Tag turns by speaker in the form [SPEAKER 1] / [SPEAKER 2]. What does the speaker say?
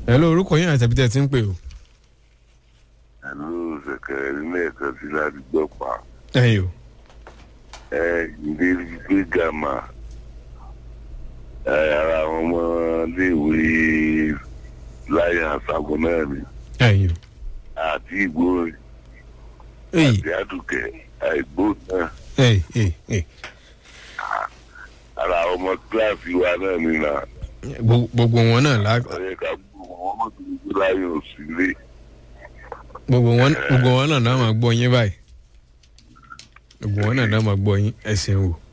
[SPEAKER 1] ẹ ló orúkọ yín àti ẹbí tẹ́ ẹ ti ń pè o.
[SPEAKER 2] àlọ́ ṣẹ̀kẹ̀rẹ̀ nílé ẹ̀kan sí láti gbọ́ pa
[SPEAKER 1] ẹ̀yin o.
[SPEAKER 2] ẹ ǹdẹ́ gbé gàmà ẹ ara àwọn ọmọléèwé láyé àṣàkó náà ni
[SPEAKER 1] ẹ̀yin o.
[SPEAKER 2] àti ìgbóhùn
[SPEAKER 1] èyí
[SPEAKER 2] àti àdùkẹ́ àìgbó náà
[SPEAKER 1] èyí èyí èyí
[SPEAKER 2] ara àwọn ọmọ kíláàsì wa náà ni nà
[SPEAKER 1] Gbogbo- gbogbo wọn náà lá
[SPEAKER 2] ọ̀yẹ́ ká gbogbo wọn mọ̀ tó gbogbo láyé òsì lé
[SPEAKER 1] gbogbo wọn gbogbo wọn náà náà máa gbọ́ yín báyìí gbogbo wọn náà náà máa gbọ́ yín ẹ ṣeun o